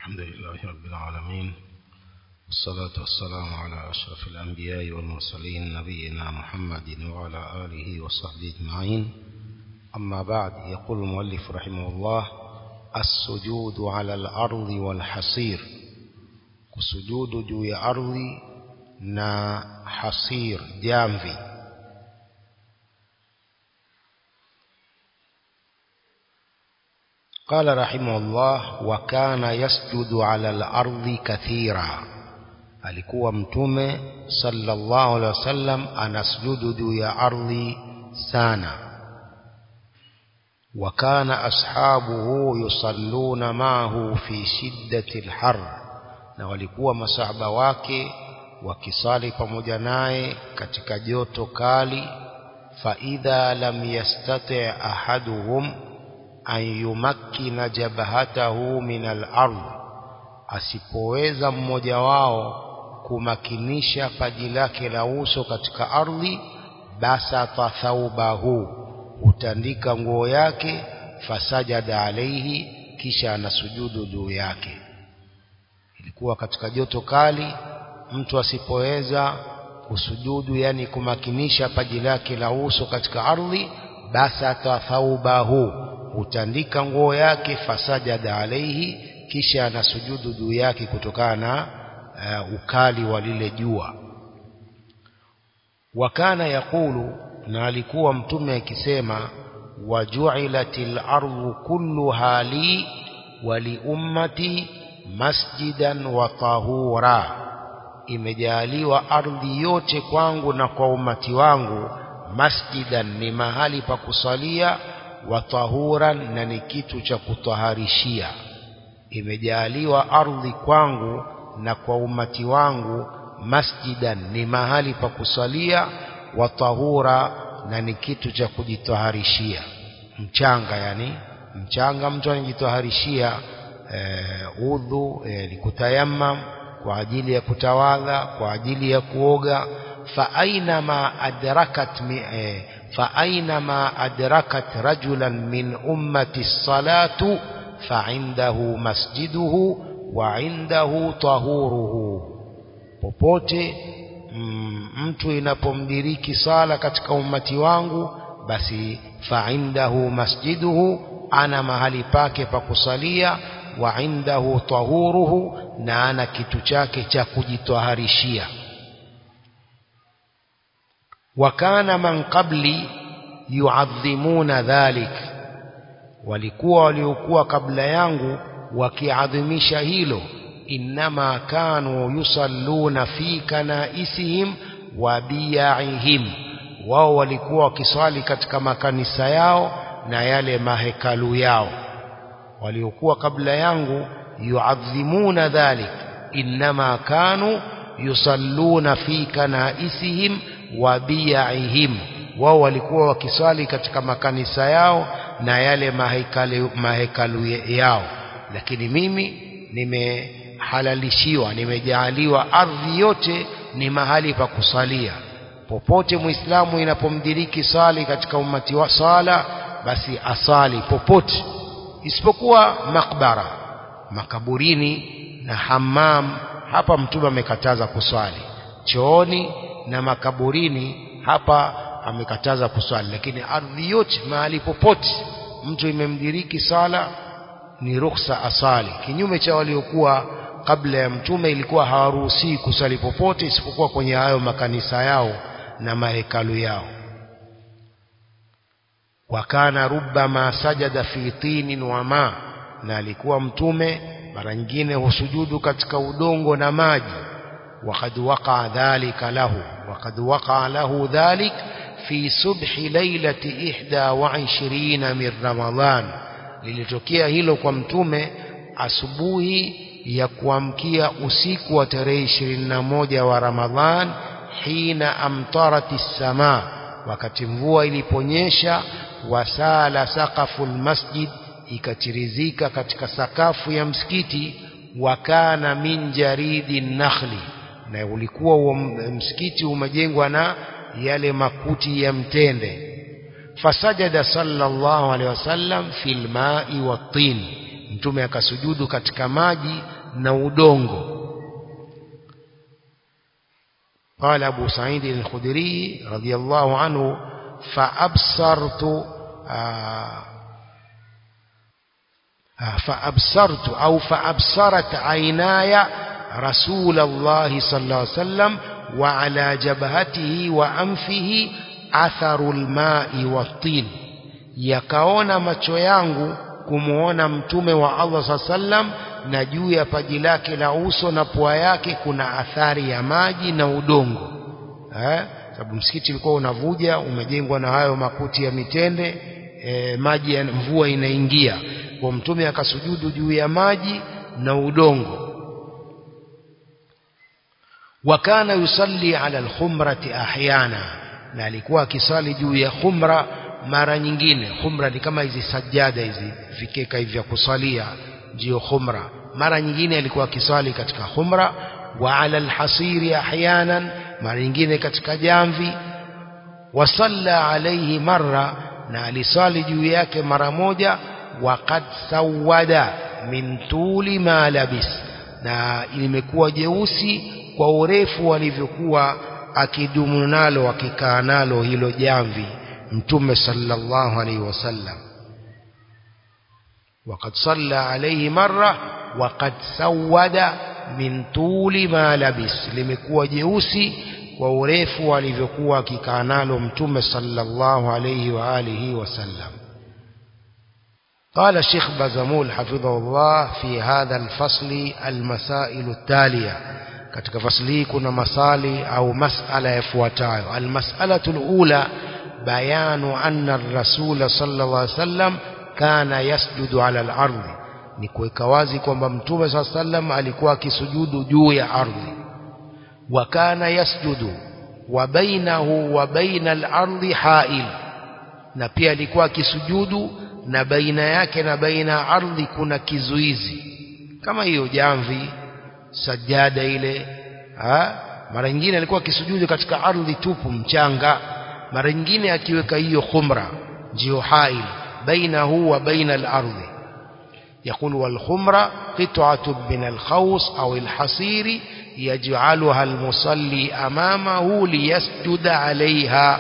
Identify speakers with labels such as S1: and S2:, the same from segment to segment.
S1: الحمد لله رب العالمين والصلاة والسلام على أشرف الأنبياء والمرسلين نبينا محمد وعلى آله وصحبه أجمعين أما بعد يقول المؤلف رحمه الله السجود على الأرض والحصير kusujudu juu ya ardhi na hasir jamvi قال رحمه الله وكان يسجد على الأرض كثيرا alikuwa mtume sallallahu alaihi wasallam anasujudu juu ya ardhi sana وكان أصحابه يصلون معه في شدة الحر na walikuwa masahaba wake wakisali pamoja naye katika joto kali fa idha lam yastati ahaduhum an yumakkina jabhatahu min al-ard asipoweza mmoja wao kumakinisha paji lake la uso katika ardhi basata thaubahu hutandika nguo yake fasajada alaihi kisha anasujudu juu yake ilikuwa katika joto kali mtu asipoweza kusujudu yani kumakinisha paji lake la uso katika ardhi basata thaubahu hutandika nguo yake fasajada alaihi kisha anasujudu juu yake kutokana na uh, ukali wa lile jua wakana yakulu na alikuwa mtume akisema wajuilatil ardu kulluha li wa li ummati masjidan wa tahura imejaliwa ardhi yote kwangu na kwa umati wangu masjidan ni mahali pa kusalia wa tahuran na ni kitu cha kutaharishia imejaliwa ardhi kwangu na kwa umati wangu masjidan ni mahali pa kusalia wa tahura na ni kitu cha kujitaharishia mchanga yani mchanga mtu anajitaharishia uh, udhu eh, kutayammam kwa ajili ya kutawadha kwa ajili ya kuoga fa aina ma adrakat mi, eh, fa aina ma adrakat rajulan min ummati salatu fa indahu masjiduhu wa indahu tahuruhu popote mm, mtu inapomdiriki sala katika ummati wangu basi fa indahu masjiduhu ana mahali pake pa kusalia wa indahu tahuruhu na ana kitu chake cha kujitaharishia wa kana man qabli yuadhimuna dhalik walikuwa waliokuwa kabla yangu wakiadhimisha hilo innama kanu yusalluna fi kanaisihim wa biyaihim wao walikuwa wakiswali katika makanisa yao na yale mahekalu yao waliokuwa kabla yangu yuadhimuna dhalik innama kanu yusalluna fi kanaisihim wa biyaihim wao walikuwa wakiswali katika makanisa yao na yale mahekalu, mahekalu yao lakini mimi nimehalalishiwa nimejaaliwa ardhi yote ni mahali pa kusalia popote muislamu inapomdiriki sali katika umati wa sala basi asali popote isipokuwa makbara makaburini na hammam hapa mtume amekataza kuswali chooni na makaburini hapa amekataza kuswali lakini ardhi yote mahali popote mtu imemdiriki sala ni ruhusa asali kinyume cha waliokuwa kabla ya mtume ilikuwa hawaruhusii kusali popote isipokuwa kwenye hayo makanisa yao na mahekalu yao wakana rubbama sajada fi tinin wa ma na alikuwa mtume mara nyingine husujudu katika udongo na maji وقد وقع ذلك له وقد وقع له ذلك في صبح ليلة إحدى وعشرين من رمضان lilitokea hilo kwa mtume asubuhi ya kuamkia usiku wa tarehe ishirini na moja wa Ramadhan hina amtarati samaa wakati mvua iliponyesha wasala saqafu lmasjid ikachirizika katika sakafu ya msikiti wakana min jaridi nakhli na ulikuwa huo msikiti umejengwa na yale makuti ya mtende fasajada sallallahu alaihi wasallam fil ma'i wat-tin mtume akasujudu katika maji na udongo قال أبو سعيد الخدري رضي الله عنه فأبصرت آه فأبصرت أو فأبصرت عيناي رسول الله صلى الله عليه وسلم وعلى جبهته وأنفه أثر الماء والطين yakaona macho yangu kumuona mtume wa Allah saa sallam na juu ya paji lake la uso na pua yake kuna athari ya maji na udongo eh? sababu msikiti ulikuwa unavuja umejengwa na hayo makuti ya mitende e, maji ya mvua inaingia kwa mtume akasujudu juu ya maji na udongo wakana yusalli ala alkhumrati ahyana na alikuwa akisali juu ya khumra mara nyingine khumra ni kama hizi sajada hizi vikeka hivi vya kusalia ndio khumra mara nyingine alikuwa akisali katika khumra wa ala alhasiri ahyanan mara nyingine katika jamvi wasalla alayhi marra na alisali juu yake mara moja waqad sawada min tuli ma labis na limekuwa jeusi kwa urefu alivyokuwa akidumu nalo akikaa nalo hilo jamvi mtume sallallahu alaihi wasallam وقد صلى عليه مرة وقد سود من طول ما لبس limekuwa jeusi kwa urefu alivyokuwa akikaa nalo mtume sallallahu alayhi wa alihi wasallam قال الشيخ بازمول حفظه الله في هذا الفصل المسائل التالية katika fasli hii kuna masali au masala yafuatayo almas'alatu alula bayanu anna ar-rasul sallallahu alayhi wasallam kana yasjudu ala al-ardh ni kuweka wazi kwamba mtume sallallahu alayhi wasallam alikuwa akisujudu juu ya ardhi wa kana yasjudu wa bainahu wa baina al-ardhi ha'il na pia alikuwa akisujudu na baina yake na baina ya ardhi kuna kizuizi kama hiyo jamvi sajada ile ha? mara nyingine alikuwa akisujudu katika ardhi tupu mchanga mara nyingine akiweka hiyo khumra ndio hail bainahu wa baina al-ardhi يقول والخمرة قطعة من الخوص أو الحصير يجعلها المصلي أمامه ليسجد عليها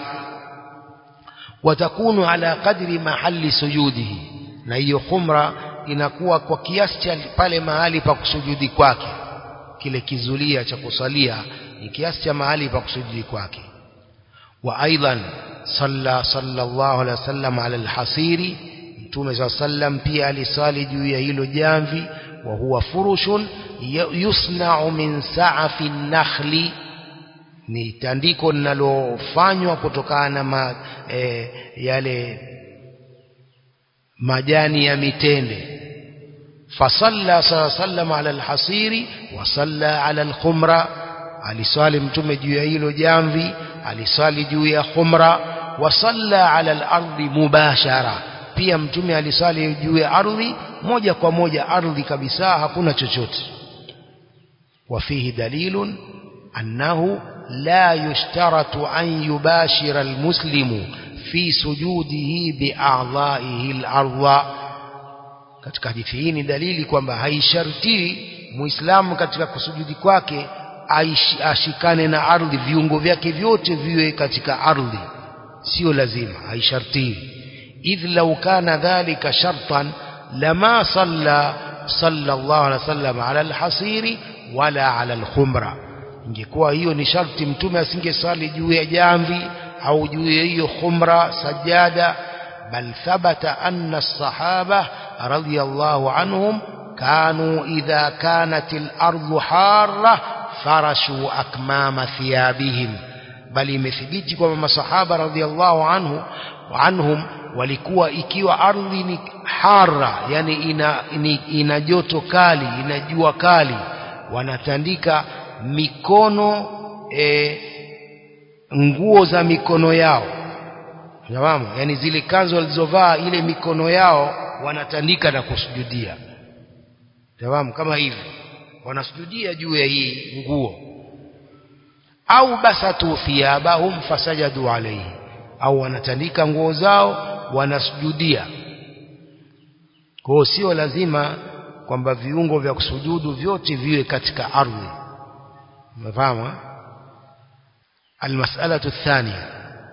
S1: وتكون على قدر محل سجوده na hiyo khumra inakuwa kwa kiasi cha pale mahali pa kusujudi kwake kile kizulia cha kusalia ni kiasi cha mahali pa kusujudi kwake wa aidan salla sallallahu alaihi wasallam ala alhasiri mtume saa sallam pia alisali juu ya hilo jamvi wa huwa furushun yusna'u min sa'afi nakhli ni tandiko linalofanywa kutokana na ma, e, yale majani ya mitende fasalla saa sallam ala alhasiri wa salla ala alkhumra aliswali mtume juu ya hilo jamvi aliswali juu ya khumra wa salla ala alardi mubashara pia mtume aliswali juu ya ardhi moja kwa moja ardhi kabisa hakuna chochote وفيه دليل أنه لا يشترط أن يباشر المسلم في سجوده بأعضائه الأرض katika hadithi hii ni dalili kwamba haishartii muislamu katika kusujudi kwake ashikane na ardhi viungo vyake vyote viwe katika ardhi sio lazima haishartii idh law kana dhalika shartan lama salla sallallahu alaihi wasallam ala alhasiri wala ala alkhumra ingekuwa hiyo ni sharti mtume asingesali juu ya jamvi au juu ya hiyo khumra sajada bal thabata anna as-sahaba radiyallahu anhum kanu idha kanat al-ardu harra farashu akmama thiyabihim bali imethibiti kwamba masahaba radiyallahu anhu anhum walikuwa ikiwa ardhi ni hara yani ina, ina, ina joto kali ina jua kali wanatandika mikono e, nguo za mikono yao Nafahamu? yani zile kanzu walizovaa ile mikono yao wanatandika na kusujudia Nafahamu? kama hivi wanasujudia juu ya hii nguo au basatu thiyabahum fasajadu alayhi au wanatandika nguo zao wanasujudia kwa hiyo sio lazima kwamba viungo vya kusujudu vyote viwe katika ardhi umefahamu المسألة الثانية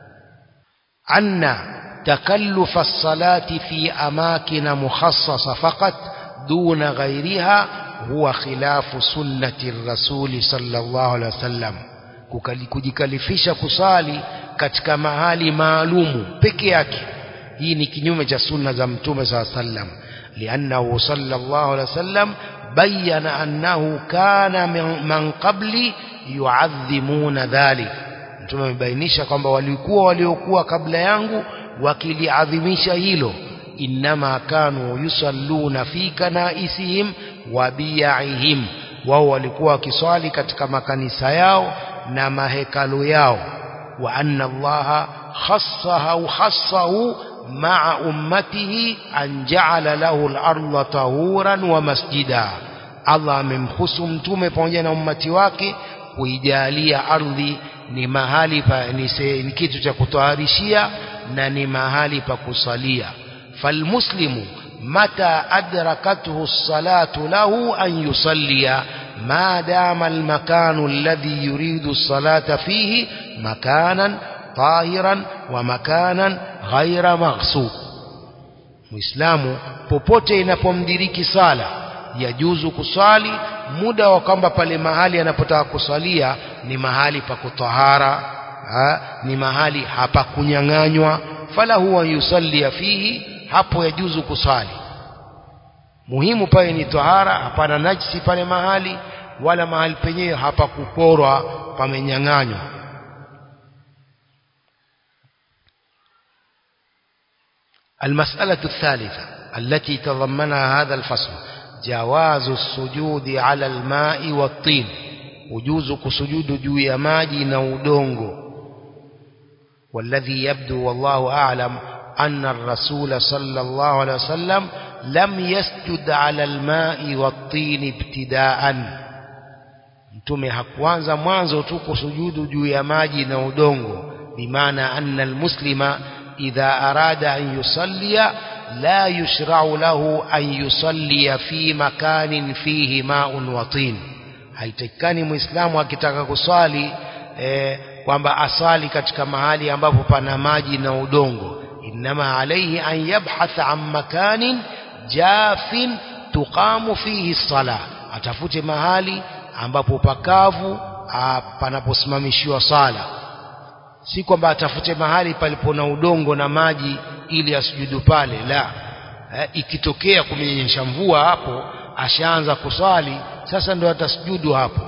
S1: أن تكلف الصلاة في أماكن مخصصة فقط دون غيرها هو خلاف سنة الرسول صلى الله عليه وسلم kujikalifisha kusali katika mahali maalumu peke yake hii ni kinyume cha sunna za mtume saa sallam liannahu sallallahu alaihi wasallam bayyana annahu kana man qabli yuadhimuna dhalik mtume amebainisha kwamba walikuwa waliokuwa kabla yangu wakiliadhimisha hilo innama kanu yusalluna fi kanaisihim wa biyaihim wao walikuwa wakiswali katika makanisa yao na mahekalu yao wa anna allaha khassahu khassahu ma'a ummatihi an ja'ala lahu al-ardha tahuran wa masjida Allah amemhusu mtume pamoja na ummati wake kuijalia ardhi ni mahali pa ni, se, ni kitu cha kutoharishia na ni mahali pa kusalia falmuslimu mata adrakathu as-salatu lahu an yusallia ما دام المكان الذي يريد الصلاة فيه مكانا طاهرا ومكانا غير مغصوب muislamu popote inapomdiriki sala yajuzu kusali muda wa kwamba pale mahali anapotaka kusalia ni mahali pa kutahara ni mahali hapa kunyang'anywa fala huwa yusallia fihi hapo yajuzu kusali muhimu pale ni tahara hapana najisi pale mahali wala mahali penyewe hapa kuporwa pamenyang'anywa المسألة الثالثة التي تضمنها هذا الفصل جواز السجود على الماء والطين وجوز كسجود جوي ماجي نودونغو والذي يبدو والله أعلم أن الرسول صلى الله عليه وسلم لم يسجد على الماء والطين ابتداء mtume hakuanza mwanzo tu kusujudu juu ya maji na udongo bimaana anna almuslima idha arada an yusallia la yushra'u lahu an yusallia fi makanin fihi ma'un wa tin haitakikani muislamu akitaka kuswali eh, kwamba asali katika mahali ambapo pana maji na udongo inma alayhi an yabhatha an makanin jafin tuqamu fihi sala atafute mahali ambapo pakavu panaposimamishiwa sala si kwamba atafute mahali palipo na udongo na maji ili asujudu pale la e, ikitokea kumenyesha mvua hapo ashaanza kusali sasa ndo atasujudu hapo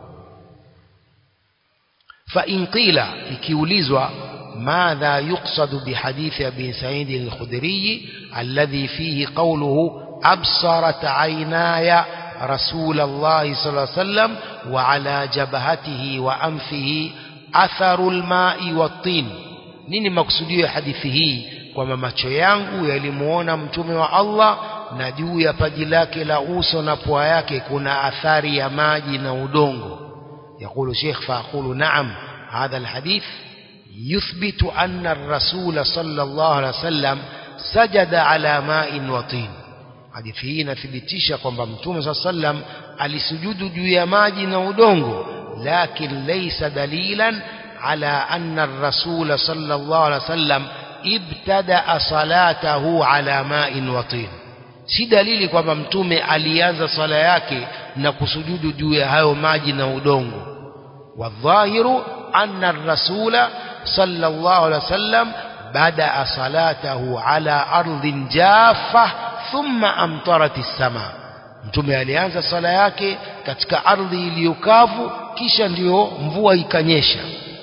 S1: fa in qila ikiulizwa ماذا يقصد بحديث أبي سعيد الخدري الذي فيه قوله أبصرت عيناي رسول الله صلى الله عليه وسلم وعلى جبهته وأنفه أثر الماء والطين nini maksudio ya hadithi hii kwamba macho yangu yalimuona mtume wa Allah na juu ya paji lake la uso na pua yake kuna athari ya maji na udongo yakulu sheikh faaqulu naam hadha alhadith يثبت أن الرسول صلى الله عليه وسلم سجد على ماء وطين hadithi hii inathibitisha kwamba mtume saa sallam alisujudu juu ya maji na udongo lakin laysa dalilan ala anna ar-rasul sallallahu alaihi wasallam ibtada salatahu ala ma'in wa tin si dalili kwamba mtume alianza sala yake na kusujudu juu ya hayo maji na udongo wadhahiru anna ar-rasula صلى الله عليه وسلم بدأ صلاته على أرض جافة ثم أمطرت السماء mtume alianza sala yake katika ardhi iliyokavu kisha ndiyo mvua ikanyesha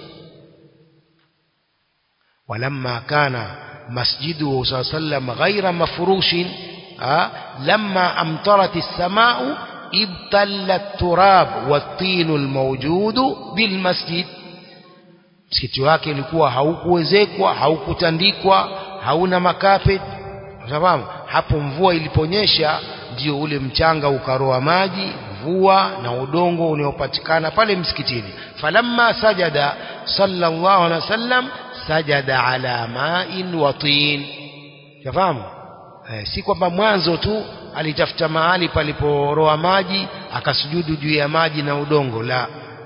S1: walamma kana masjidu saa sallam ghaira mafurushin lamma amtarat as-samau ibtalla at-turab wat-tin al-mawjud bil masjid msikiti wake ulikuwa haukuwezekwa haukutandikwa hauna makapet sababu hapo mvua iliponyesha ndio ule mchanga ukaroa maji mvua na udongo unaopatikana pale msikitini falamma sajada sallallahu alaihi wasallam sajada ala ma'in wa tin yafahamu eh, si kwamba mwanzo tu alitafuta mahali paliporoa maji akasujudu juu ya maji na udongo la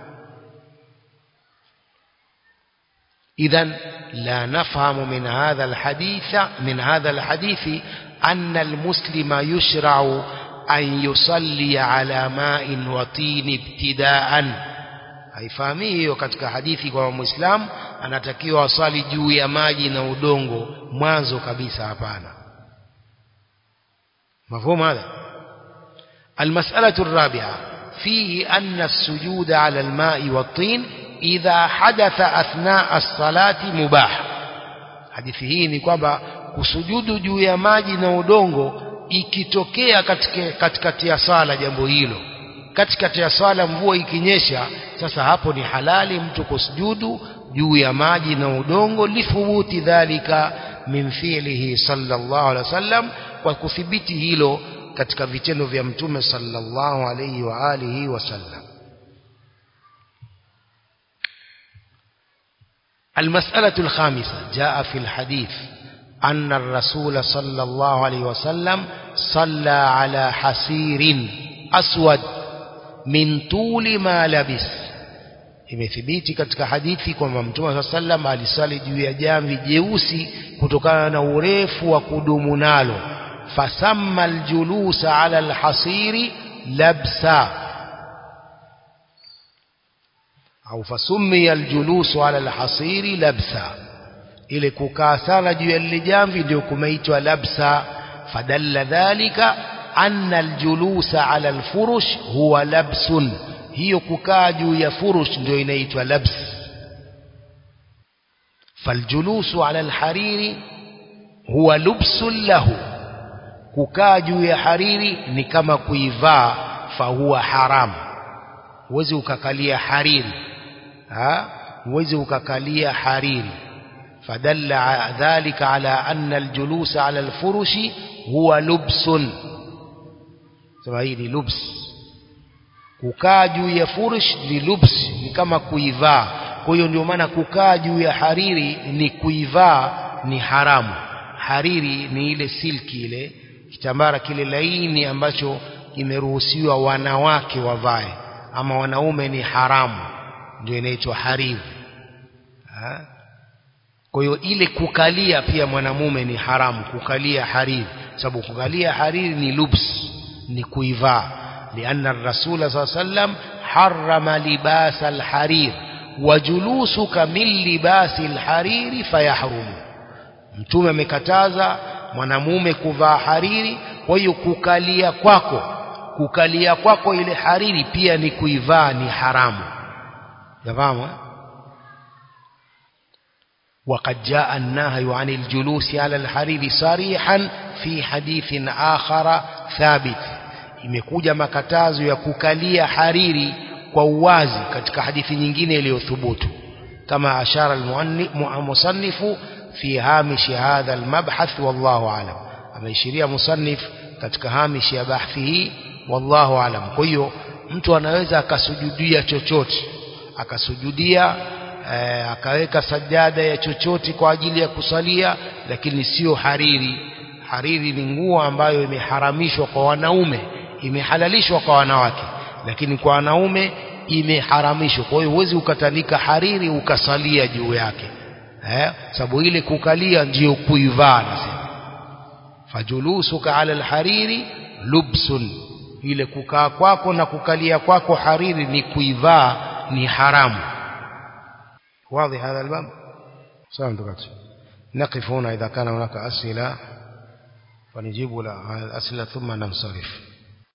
S1: إذا لا نفهم من هذا الحديث من هذا الحديث أن المسلم يشرع أن يصلي على ماء وطين ابتداء haifahami hiyo katika hadithi kwa muislamu anatakiwa asali juu ya maji na udongo mwanzo kabisa hapana مفهوم هذا المسألة الرابعة فيه أن السجود على الماء والطين idha hadatha athna as-salati mubah hadithi hii ni kwamba kusujudu juu ya maji na udongo ikitokea katika katikati ya sala jambo hilo katikati ya sala mvua ikinyesha sasa hapo ni halali mtu kusujudu juu ya maji na udongo lithubuti dhalika min fi'lihi sallallahu alaihi wasallam kwa kuthibiti hilo katika vitendo vya mtume sallallahu alaihi wa alihi wasallam المسألة الخامسة جاء في الحديث أن الرسول صلى الله عليه وسلم صلى على حسير أسود من طول ما لبس imethibiti katika hadithi kwamba mtume saa sallam alisali juu ya jamvi jeusi kutokana na urefu wa kudumu nalo fasamma aljulusa ala alhasiri labsa au fasummiya aljulusu ala alhasiri labsa ile kukaa sana juu ya lile jamvi ndio kumeitwa labsa fadalla dhalika anna aljulusa ala alfurush huwa labsun hiyo kukaa juu ya furush ndio inaitwa labs faljulusu ala alhariri huwa lubsun lahu kukaa juu ya hariri ni kama kuivaa fahuwa haramu huwezi ukakalia hariri ha huwezi ukakalia hariri فدل ذلك على أن الجلوس على الفرش هو لبس سما hii ni lubs kukaa juu ya furush ni lubs ni kama kuivaa kwa hiyo ndio maana kukaa juu ya hariri ni kuivaa ni haramu hariri ni ile silki ile kitambara kile laini ambacho kimeruhusiwa wanawake wavae ama wanaume ni haramu ndio inaitwa hariri ha? kwa hiyo ile kukalia pia mwanamume ni haramu kukalia hariri sababu kukalia hariri ni lubs ni kuivaa لأن الرسول صلى الله عليه وسلم حرم لباس الحرير وجلوسك من لباس الحرير فيحرم mtume amekataza mwanamume kuvaa hariri kwa hiyo kukalia kwako kukalia kwako ile hariri pia ni kuivaa ni haramu jafahamu وقد جاء النهي عن الجلوس على الحرير صريحا في حديث آخر ثابت imekuja makatazo ya kukalia hariri kwa uwazi katika hadithi nyingine iliyothubutu kama ashara almusannifu fi hamish hadha almabhath wallahu alam ameishiria musannif katika hamish ya bahthi hii wallahu alam kwa hiyo mtu anaweza akasujudia chochote akasujudia eh, akaweka sajada ya chochote kwa ajili ya kusalia lakini sio hariri hariri ni nguo ambayo imeharamishwa kwa wanaume imehalalishwa kwa wanawake lakini kwa wanaume imeharamishwa kwa hiyo huwezi ukatandika hariri ukasalia juu yake eh sababu ile kukalia ndiyo kuivaa nasema fajulusuka ala alhariri lubsun ile kukaa kwako na kukalia kwako hariri ni kuivaa ni haramu واضح هذا الباب سلام دكتور نقف هنا إذا كان هناك أسئلة ونجيب على الأسئلة ثم ننصرف